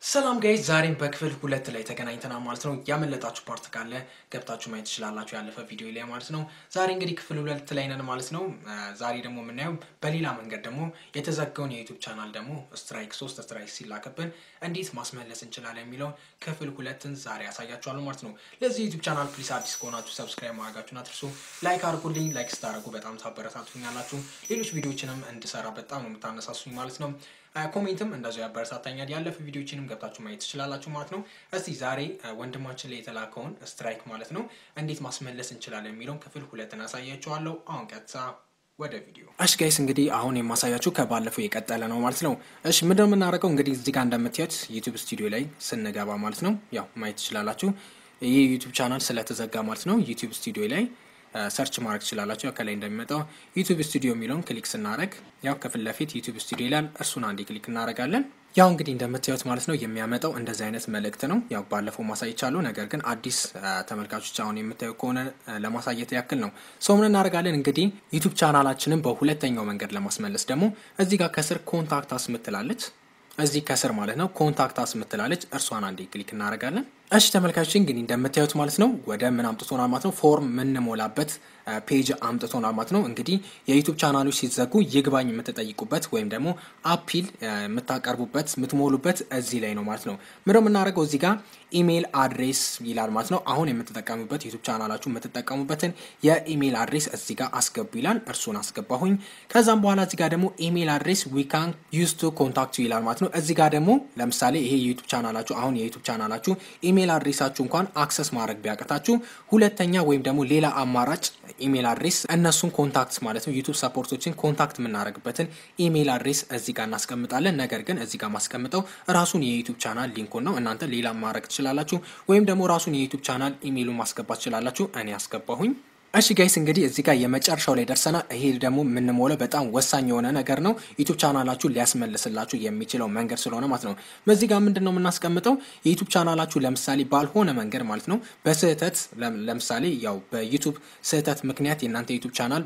ሰላም ጋይዝ ዛሬም በክፍል ሁለት ላይ ተገናኝተናል ማለት ነው። ያመለጣችሁ ፓርት ካለ ገብታችሁ ማየት ትችላላችሁ፣ ያለፈ ቪዲዮ ላይ ማለት ነው። ዛሬ እንግዲህ ክፍል ሁለት ላይ ነን ማለት ነው። ዛሬ ደግሞ የምናየው በሌላ መንገድ ደግሞ የተዘጋውን የዩቱብ ቻናል ደግሞ ስትራይክ ሶስት ስትራይክ ሲላክብን እንዴት ማስመለስ እንችላለን የሚለውን ክፍል ሁለትን ዛሬ ያሳያችኋለሁ ማለት ነው። ለዚህ ዩቱብ ቻናል ፕሊስ አዲስ ከሆናችሁ ሰብስክራይብ ማድረጋችሁን አትርሱ። ላይክ አድርጉልኝ። ላይክ ስታደርጉ በጣም ታበረታቱኛላችሁ። ሌሎች ቪዲዮችንም እንድሰራ በጣም ነው የምታነሳሱኝ ማለት ነው። ኮሜንትም እንደዚያው ያበረታታኛል። ያለፈ ቪዲዮችንም ገብታችሁ ማየት ትችላላችሁ ማለት ነው። እስቲ ዛሬ ወንድማችን ላይ የተላከውን ስትራይክ ማለት ነው እንዴት ማስመለስ እንችላለን የሚለውን ክፍል ሁለትን አሳያችኋለሁ። አሁን ቀጥታ ወደ ቪዲዮ። እሺ ጋይስ እንግዲህ አሁን የማሳያችሁ ከባለፈው የቀጠለ ነው ማለት ነው። እሺ ምንድን ነው የምናደርገው? እንግዲህ እዚህ ጋር እንደምታዩት ዩቱብ ስቱዲዮ ላይ ስንገባ ማለት ነው ያው ማየት ትችላላችሁ። ይህ ዩቱብ ቻናል ስለተዘጋ ማለት ነው ዩቱብ ስቱዲዮ ላይ ሰርች ማድረግ ትችላላችሁ። ያው ከላይ እንደሚመጣው ዩቱብ ስቱዲዮ የሚለውን ክሊክ ስናደረግ ያው ከፊት ለፊት ዩቱብ ስቱዲዮ ይላል። እርሱን አንዴ ክሊክ እናደርጋለን። ያው እንግዲህ እንደምታዩት ማለት ነው የሚያመጣው እንደዚህ አይነት መልእክት ነው። ያው ባለፈው ማሳየቻለሁ፣ ነገር ግን አዲስ ተመልካቾች አሁን የምታዩ ከሆነ ለማሳየት ያክል ነው። ሰው ምን እናደርጋለን እንግዲህ ዩቱብ ቻናላችንን በሁለተኛው መንገድ ለማስመለስ ደግሞ እዚህ ጋር ከስር ኮንታክት አስ ምትላለች እዚህ ከስር ማለት ነው ኮንታክት አስ ምትላለች። እርሷን አንዴ ክሊክ እናደርጋለን። እሺ ተመልካቾች እንግዲህ እንደምታዩት ማለት ነው ወደ ምን አምጥቶናል ማለት ነው ፎርም የምንሞላበት ፔጅ አምጥቶናል ማለት ነው። እንግዲህ የዩቱብ ቻናሎች ሲዘጉ ይግባኝ የምትጠይቁበት ወይም ደግሞ አፒል የምታቀርቡበት የምትሞሉበት እዚህ ላይ ነው ማለት ነው። ምንድነው የምናደርገው እዚህ ጋር ኢሜይል አድሬስ ይላል ማለት ነው። አሁን የምትጠቀሙበት ዩቱብ ቻናላችሁ የምትጠቀሙበትን የኢሜይል አድሬስ እዚህ ጋር አስገቡ ይላል። እርሱን አስገባሁኝ። ከዛም በኋላ እዚህ ጋር ደግሞ ኢሜይል አድሬስ ዊ ካን ዩዝ ቱ ኮንታክት ዩ ይላል ማለት ነው። እዚህ ጋር ደግሞ ለምሳሌ ይሄ የዩቱብ ቻናላችሁ አሁን የዩቱብ ቻናላችሁ ኢሜይል አድሬሳችሁ እንኳን አክሰስ ማድረግ ቢያቅታችሁ ሁለተኛ ወይም ደግሞ ሌላ አማራጭ ኢሜይል አድሬስ እነሱን ኮንታክት ማለት ነው ዩቱብ ሰፖርቶችን ኮንታክት የምናደርግበትን ኢሜይል አድሬስ እዚህ ጋር እናስቀምጣለን። ነገር ግን እዚህ ጋር ማስቀምጠው ራሱን የዩቱብ ቻናል ሊንኩን ነው። እናንተ ሌላ ማድረግ ትችላላችሁ፣ ወይም ደግሞ ራሱን የዩቱብ ቻናል ኢሜይሉን ማስገባት ትችላላችሁ። እኔ አስገባሁኝ። እሺ ጋይስ እንግዲህ እዚህ ጋር የመጨረሻው ላይ ደርሰናል። ይሄ ደግሞ የምንሞለው በጣም ወሳኝ የሆነ ነገር ነው። ዩቱብ ቻናላችሁ ሊያስመልስላችሁ የሚችለው መንገድ ስለሆነ ማለት ነው። በዚህ ጋር ምንድን ነው የምናስቀምጠው የዩቱብ ቻናላችሁ ለምሳሌ ባልሆነ መንገድ ማለት ነው በስህተት ለምሳሌ ያው በዩቱብ ስህተት ምክንያት የእናንተ ዩቱብ ቻናል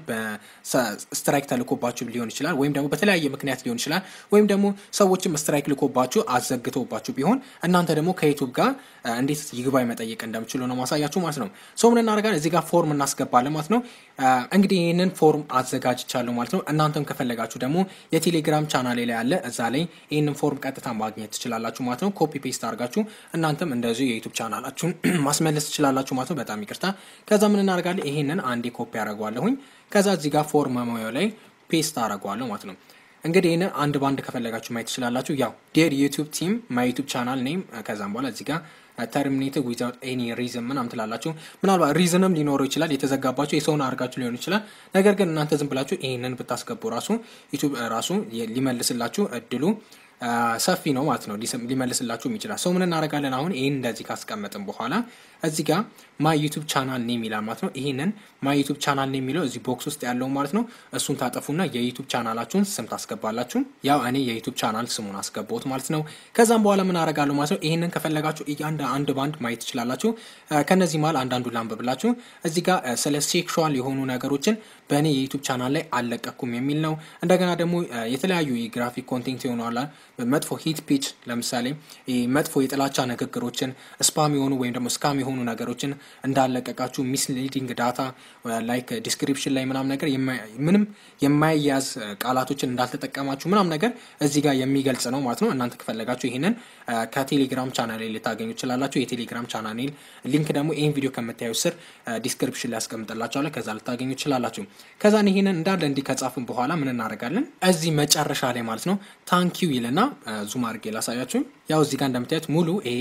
በስትራይክ ተልኮባችሁ ሊሆን ይችላል፣ ወይም ደግሞ በተለያየ ምክንያት ሊሆን ይችላል። ወይም ደግሞ ሰዎችም ስትራይክ ልኮባችሁ አዘግተውባችሁ ቢሆን እናንተ ደግሞ ከዩቱብ ጋር እንዴት ይግባኝ መጠየቅ እንደምችሉ ነው ማሳያችሁ ማለት ነው። ሰው ምን እናደርጋለን እዚህ ጋር ፎርም እናስገባ ባለ ማለት ነው። እንግዲህ ይህንን ፎርም አዘጋጅቻለሁ ማለት ነው። እናንተም ከፈለጋችሁ ደግሞ የቴሌግራም ቻናሌ ላይ ያለ እዛ ላይ ይህንን ፎርም ቀጥታ ማግኘት ትችላላችሁ ማለት ነው። ኮፒ ፔስት አድርጋችሁ እናንተም እንደዚሁ የዩቱብ ቻናላችሁን ማስመለስ ትችላላችሁ ማለት ነው። በጣም ይቅርታ። ከዛ ምን እናደርጋለን? ይሄንን አንዴ ኮፒ አደርገዋለሁኝ። ከዛ እዚህ ጋር ፎርም መሙያው ላይ ፔስት አደርገዋለሁ ማለት ነው። እንግዲህ ይህንን አንድ ባንድ ከፈለጋችሁ ማየት ትችላላችሁ። ያው ዴር ዩቱብ ቲም ማይ ዩቱብ ቻናል ኔም ከዛም በኋላ እዚህ ጋር ተርሚኔትድ ዊዛውት ኤኒ ሪዝን ምናምን ትላላችሁ። ምናልባት ሪዝንም ሊኖረው ይችላል። የተዘጋባችሁ የሰውን አድርጋችሁ ሊሆን ይችላል። ነገር ግን እናንተ ዝም ብላችሁ ይህንን ብታስገቡ ራሱ ዩቱብ ራሱ ሊመልስላችሁ እድሉ ሰፊ ነው ማለት ነው። ሊመልስላችሁም ይችላል። ሰው ምን እናደርጋለን አሁን ይህን እንደዚህ ካስቀመጥን በኋላ እዚህ ጋር ማይ ዩቱብ ቻናል ኔም ይላል ማለት ነው። ይህንን ማይ ዩቱብ ቻናል ኔም የሚለው እዚህ ቦክስ ውስጥ ያለው ማለት ነው። እሱን ታጠፉና የዩቱብ ቻናላችሁን ስም ታስገባላችሁ። ያው እኔ የዩቱብ ቻናል ስሙን አስገባሁት ማለት ነው። ከዛም በኋላ ምን አደርጋለሁ ማለት ነው። ይህንን ከፈለጋችሁ እያንድ አንድ ባንድ ማየት ትችላላችሁ። ከነዚህ መሀል አንዳንዱ ላንብብላችሁ። እዚህ ጋር ስለ ሴክሹዋል የሆኑ ነገሮችን በእኔ የዩቱብ ቻናል ላይ አልለቀኩም የሚል ነው። እንደገና ደግሞ የተለያዩ የግራፊክ ኮንቴንት የሆኗላ መጥፎ ሂት ፒች ለምሳሌ መጥፎ የጥላቻ ንግግሮችን ስፓም የሆኑ ወይም ደግሞ ስካም የሆኑ ነገሮችን እንዳለቀቃችሁ ሚስሊዲንግ ዳታ ላይክ ዲስክሪፕሽን ላይ ምናም ነገር ምንም የማይያዝ ቃላቶችን እንዳልተጠቀማችሁ ምናም ነገር እዚህ ጋር የሚገልጽ ነው ማለት ነው። እናንተ ከፈለጋችሁ ይህንን ከቴሌግራም ቻናል ልታገኙ ትችላላችሁ። የቴሌግራም ቻናል ሊንክ ደግሞ ይህን ቪዲዮ ከምታዩ ስር ዲስክሪፕሽን ላይ ያስቀምጥላችኋለሁ። ከዛ ልታገኙ ትችላላችሁ። ከዛን ይህንን እንዳለ እንዲህ ከጻፍን በኋላ ምን እናደርጋለን? እዚህ መጨረሻ ላይ ማለት ነው ታንኪዩ ይልና ዙም አድርጌ ላሳያችሁ። ያው እዚህ ጋር እንደምታዩት ሙሉ ይሄ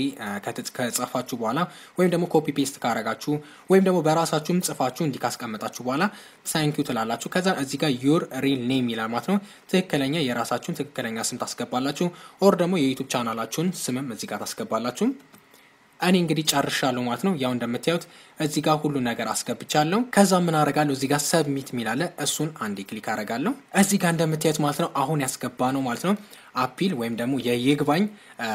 ከጻፋችሁ በኋላ ወይም ደግሞ ኮፒ ፔስት ካረጋችሁ ወይም ደግሞ በራሳችሁም ጽፋችሁ እንዲህ ካስቀመጣችሁ በኋላ ታንኪዩ ትላላችሁ። ከዛ እዚህ ጋር ዩር ሪል ኔም ይላል ማለት ነው። ትክክለኛ የራሳችሁን ትክክለኛ ስም ታስገባላችሁ። ኦር ደግሞ የዩቱብ ቻናላችሁን ስምም እዚህ ጋር ታስገባላችሁ። እኔ እንግዲህ ጨርሻለሁ ማለት ነው። ያው እንደምታዩት እዚህ ጋር ሁሉ ነገር አስገብቻለሁ። ከዛ ምን አረጋለሁ እዚህ ጋር ሰብሚት የሚላለ እሱን አንዴ ክሊክ አረጋለሁ። እዚህ ጋር እንደምታዩት ማለት ነው አሁን ያስገባ ነው ማለት ነው አፒል ወይም ደግሞ የይግባኝ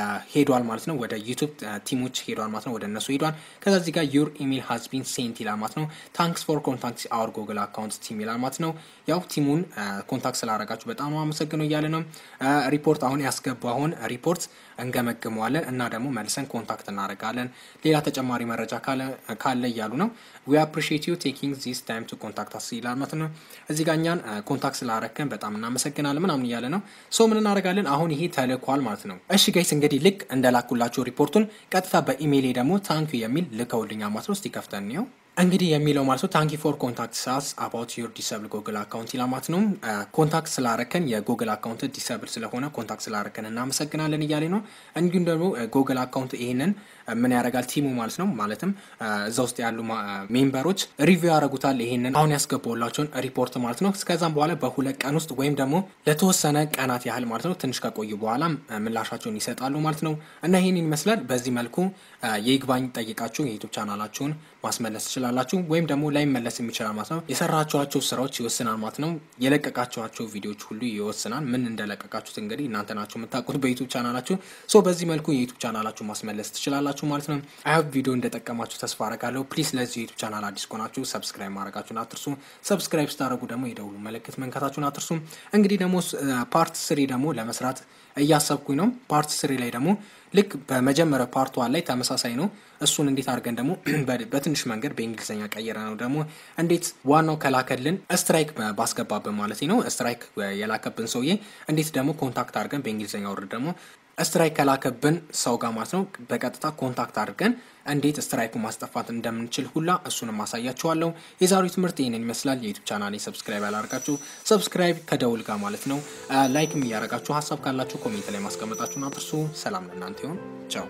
ሄዷል ማለት ነው። ወደ ዩቱብ ቲሞች ሄዷል ማለት ነው። ወደ እነሱ ሄዷል። ከዛ እዚህ ጋር ዩር ኢሜል ሃዝ ቢን ሴንት ይላል ማለት ነው። ታንክስ ፎር ኮንታክት አወር ጉግል አካውንት ቲም ይላል ማለት ነው። ያው ቲሙን ኮንታክት ስላደረጋችሁ በጣም ነው አመሰግነው እያለ ነው። ሪፖርት አሁን ያስገባውን ሪፖርት እንገመግመዋለን እና ደግሞ መልሰን ኮንታክት እናደርጋለን። ሌላ ተጨማሪ መረጃ ካለ እያሉ ነው። ዊ አፕሪሺየት ዩ ቴኪንግ ዚስ ታይም ቱ ኮንታክት አስ ይላል ማለት ነው። እዚህ ጋር እኛን ኮንታክት ስላደረግን በጣም እናመሰግናለን ምናምን እያለ ነው። ሶ ምን እናደርጋለን አሁን ይሄ ተልኳል ማለት ነው። እሺ ጋይስ እንግዲህ ልክ እንደላኩላችሁ ሪፖርቱን ቀጥታ በኢሜይሌ ደግሞ ታንክ የሚል ልከውልኛል ማለት ነው። እስቲ ከፍተን እንየው። እንግዲህ የሚለው ማለት ነው ታንኪ ፎር ኮንታክት ሳስ አባውት ዩር ዲሰብል ጉግል አካውንት ይላል ማለት ነው። ኮንታክት ስላረከን የጉግል አካውንት ዲሰብል ስለሆነ ኮንታክት ስላረከን እናመሰግናለን እያለ ነው። እንዲሁም ደግሞ ጉግል አካውንት ይሄንን ምን ያደርጋል ቲሙ ማለት ነው። ማለትም እዛ ውስጥ ያሉ ሜምበሮች ሪቪው ያደርጉታል ይሄንን አሁን ያስገባላቸውን ሪፖርት ማለት ነው። ከዛም በኋላ በሁለት ቀን ውስጥ ወይም ደግሞ ለተወሰነ ቀናት ያህል ማለት ነው ትንሽ ከቆዩ በኋላ ምላሻቸውን ይሰጣሉ ማለት ነው። እና ይህንን ይመስላል። በዚህ መልኩ የይግባኝ ጠይቃችሁ የዩቱብ ቻናላችሁን ማስመለስ ትችላላችሁ። ወይም ደግሞ ላይመለስ የሚችላል ማለት ነው። የሰራችኋቸው ስራዎች ይወስናል ማለት ነው። የለቀቃችኋቸው ቪዲዮዎች ሁሉ ይወስናል። ምን እንደለቀቃችሁት እንግዲህ እናንተ ናችሁ የምታውቁት በዩቱብ ቻናላችሁ። ሶ በዚህ መልኩ የዩቱብ ቻናላችሁ ማስመለስ ትችላላችሁ ማለት ነው። አይ ቪዲዮ እንደጠቀማችሁ ተስፋ አረጋለሁ። ፕሊዝ ለዚህ ዩቱብ ቻናል አዲስ ከሆናችሁ ሰብስክራይብ ማድረጋችሁን አትርሱ። ሰብስክራይብ ስታደረጉ ደግሞ የደውሉ ምልክት መንካታችሁን አትርሱ። እንግዲህ ደግሞ ፓርት ስሪ ደግሞ ለመስራት እያሰብኩኝ ነው። ፓርት ስሪ ላይ ደግሞ ልክ በመጀመሪያው ፓርት ዋን ላይ ተመሳሳይ ነው። እሱን እንዴት አድርገን ደግሞ በትንሽ መንገድ በእንግሊዝኛ ቀየረ ነው ደግሞ እንዴት ዋናው ከላከልን ስትራይክ ባስገባብን ማለት ነው። ስትራይክ የላከብን ሰውዬ እንዴት ደግሞ ኮንታክት አድርገን በእንግሊዝኛ ወርድ ደግሞ ስትራይክ ከላከብን ሰው ጋር ማለት ነው በቀጥታ ኮንታክት አድርገን እንዴት ስትራይኩ ማስጠፋት እንደምንችል ሁላ እሱንም አሳያችኋለሁ። የዛሬው ትምህርት ይህንን ይመስላል። የዩቱብ ቻናሌ ሰብስክራይብ ያላደርጋችሁ ሰብስክራይብ ከደውል ጋር ማለት ነው። ላይክም እያደረጋችሁ ሀሳብ ካላችሁ ኮሜንት ላይ ማስቀመጣችሁን አትርሱ። ሰላም ለእናንተ ይሁን። ቻው